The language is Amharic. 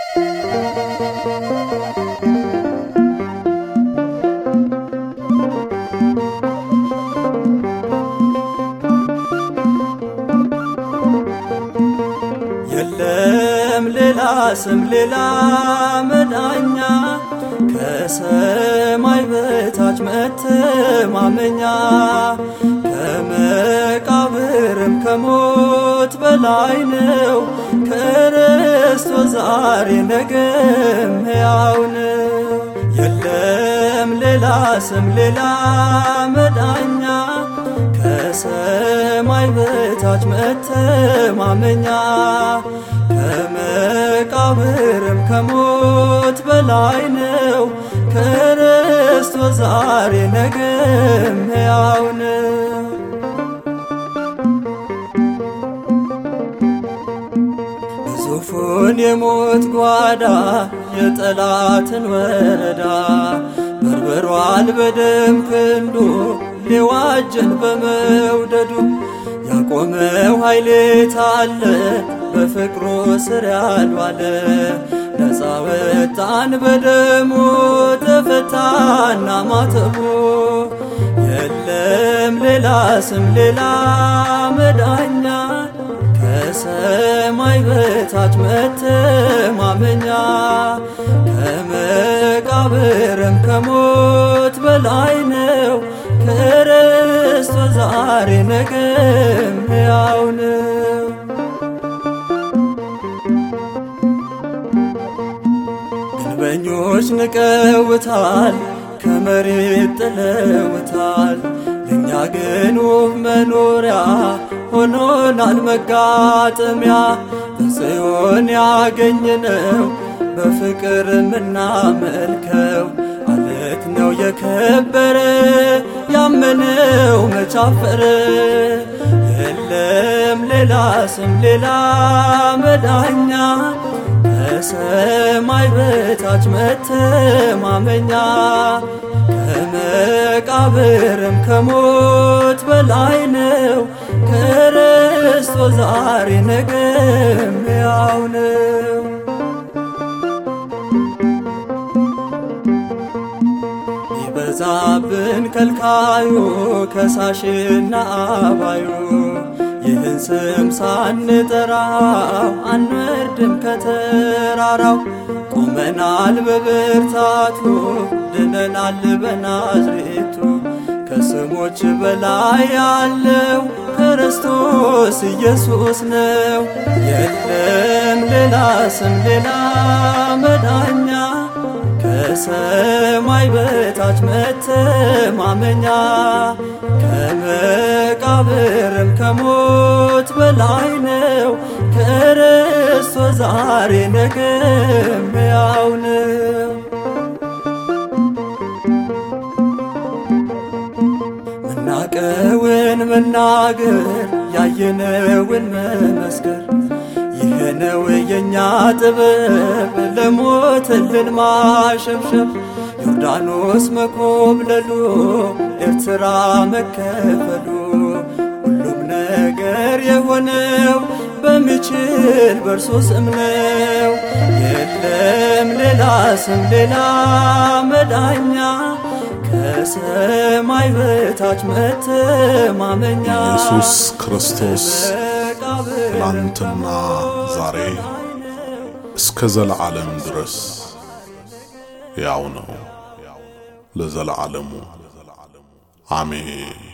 የለም ሌላ ስም ሌላ መዳኛ ከሰማይ በታች መተማመኛ ከመቃብርም ከሞት በላይ ነው ክርስቶስ ዛሬ ነገም ሕያው ነው። የለም ሌላ ስም ሌላ መዳኛ ከሰማይ በታች መተማመኛ ከመቃብርም ከሞት በላይ ነው ክርስቶስ ዛሬ ነገም ሕያው ነው። ግዙፉን የሞት ጓዳ የጠላትን ወረዳ በርብሯል በደም ክንዱ ሊዋጀን በመውደዱ ያቆመው ኃይሌት አለ በፍቅሩ ስር ያልዋለ ነፃ ወጣን በደሙ ተፈታና ማተቡ የለም ሌላ ስም ሌላ መዳኛ ከሰማይ በታች መተማመኛ ከመቃብርም ከሞት በላይ ነው ክርስቶስ ዛሬ ነገም ሕያው ነው። ግንበኞች ንቀውታል፣ ከመሬት ጥለውታል። ለእኛ ግን ውብ መኖሪያ ሆኖናል መጋጠሚያ በጽዮን ያገኘነው በፍቅር የምናመልከው አለት ነው የከበረ ያመነው መቻፈረ የለም ሌላ ስም ሌላ መዳኛ ከሰማይ በታች መተማመኛ ከመቃብርም ከሞት በላይ ነው ክርስቶስ ዛሬ ነገም ሕያው ነው። ይበዛብን ከልካዩ ከሳሽና አባዩ ይህን ስም ሳንጠራው አንወርድም ከተራራው ቆመናል በብርታቱ ድነናል በናዝሬቱ ከስሞች በላይ ያለው ክርስቶስ ኢየሱስ ነው። የለም ሌላ ስም ሌላ መዳኛ ከሰማይ በታች መተማመኛ ከመቃብርም ከሞት በላይ ነው ክርስቶስ ዛሬ ነገም ሕያው ነው። ምናቀውን መናገር ያየነውን መመስከር ይህ ነው የእኛ ጥበብ ለሞትልን ማሸብሸብ ዮርዳኖስ መኮብለሉ ኤርትራ መከፈሉ ሁሉም ነገር የሆነው በሚችል በእርሱ ስም ነው። የለም ሌላ ስም ሌላ መዳኛ ከሰማይ በታች መተማመኛ ኢየሱስ ክርስቶስ ትናንትና ዛሬ እስከ ዘለዓለም ድረስ ያው ነው ለዘለዓለሙ አሜን።